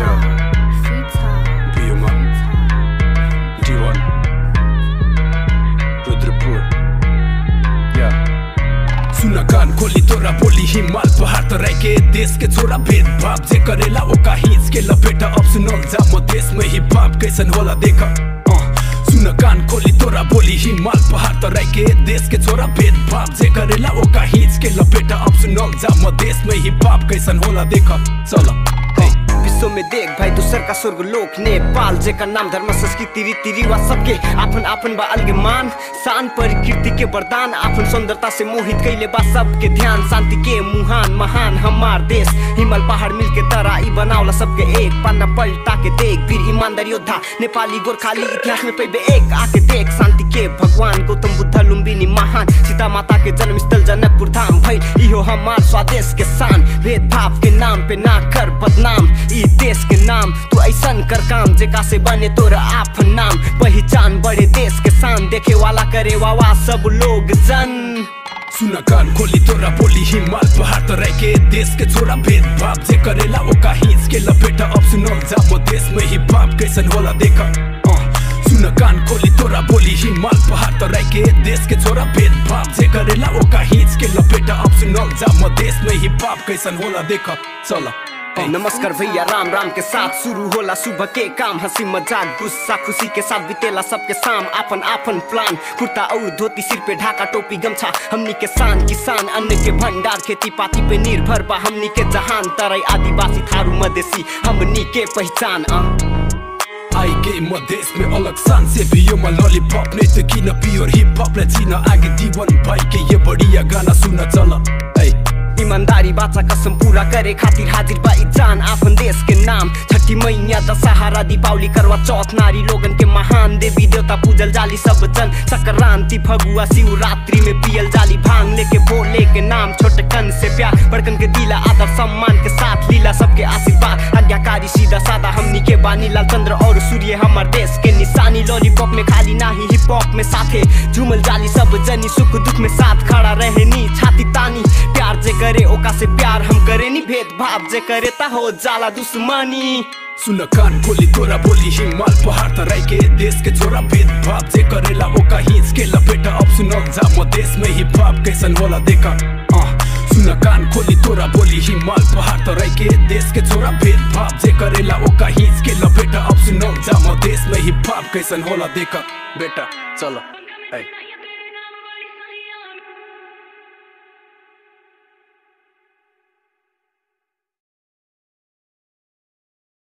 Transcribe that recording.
Bioman D1 Rudrapur सुन कान खोली तोरा बोली हिमाल पहाड़ तराई के देश के छोरा भेदभाव जे करेला ओका हिच के लपेटा अब सुनल जा म देश में हिप हॉप कैसन होला देख अँ, सुन कान खोली तोरा बोली हिमाल पहाड़ तराई के देश के छोरा भेदभाव जे करेला ओका हिच के लपेटा अब सुनल जा म देश में हिप हॉप कैसन होला देख चल विश्व में देख भाई दूसर का स्वर्ग लोक नेपाल जेकर नाम धर्म संस्कृति रीति रिवाज सबके आपन आपन बा अलगे मान शान प्रकृति के वरदान आपन सुंदरता से मोहित कैले बा सबके ध्यान शांति के मुहान महान हमार देश हिमाल पहाड़ मिल के तरा ई बनावला सबके एक पन्ना पलटा के देख वीर ईमानदार योद्धा नेपाली गोरखाली इतिहास में पैबे एक आके देख शांति के भगवान गौतम बुद्ध लुम्बिनी महान सीता माता के जन्म स्थल जनकपुर धाम भइल इहो हमार स्वदेश के शान भेदभाव के नाम पे ना कर बदनाम ई देश के नाम तू ऐसन कर काम जेका से बने तोरा आपन नाम पहचान बड़े देश के शान देखे वाला करे वावा सब लोग जन सुन कान खोली तोरा बोली हिमाल पहाड़ तराई के देश के छोरा भेदभाव जे करेला ओका हिच के लपेटा अब सुनल जा म देश में हिप हॉप कैसन होला देख अँ, सुन कान खोली तोरा बोली हिमाल पहाड़ तराई के देश के छोरा भेदभाव जे करेला ओका हिच के लपेटा अब सुनल जा म देश में हिप हॉप कैसन होला देख चल नमस्कार भैया राम राम के साथ शुरू होला सुबह के काम हंसी मजाक गुस्सा खुशी के साथ बितेला सबके शाम आपन आपन प्लान कुर्ता और धोती सिर पे ढाका टोपी गमछा हमनी के शान किसान अन्न के भंडार खेती पाती पे निर्भर बा हमनी के जहान तराई आदिवासी थारू मधेसी हमनी के पहचान आ आई के मधेस में अलग शान से भी यो लॉलीपॉप नहीं तो किन प्योर हिप हॉप ले जीना आगे दीवन भाई के ये बढ़िया गाना सुन चल ऐ ईमानदारी बाचा कसम पूरा करे खातिर हाजिर बा ई जान आपन देश के नाम छठी मैया दशहरा दीपावली करवा चौथ नारी लोगन के महान देवी देवता पूजल जाली सब जन संक्रांति फगुआ शिवरात्रि में पियल जाली भांग लेके भोले के नाम छोटे कन से प्यार बड़कन के दिला आदर सम्मान के साथ लीला सबके आशीर्वाद आज्ञाकारी सीधा सादा हमनी के बानी लाल चंद्र और सूर्य हमार देश के निशानी लॉलीपॉप में खाली नाही हिप हॉप में साथे झूमल जाली सब जनी सुख दुख में साथ खड़ा रहनी छाती तानी प्यार जे करे ओका से प्यार हम करे नी भेदभाव जे करे ता हो जाला दुश्मनी सुन कान खोली तोरा बोली हिमाल पहाड़ तराई के देश के छोरा भेदभाव जे करेला ओका हिच के लपेटा अब सुनल जा म देश में हिप हॉप कैसन होला देख अँ, सुन कान खोली तोरा बोली हिमाल पहाड़ तराई के देश के छोरा भेदभाव जे करेला ओका हिच के लपेटा अब सुनल जा म देश में हिप हॉप कैसन होला देख बेटा चलो ऐ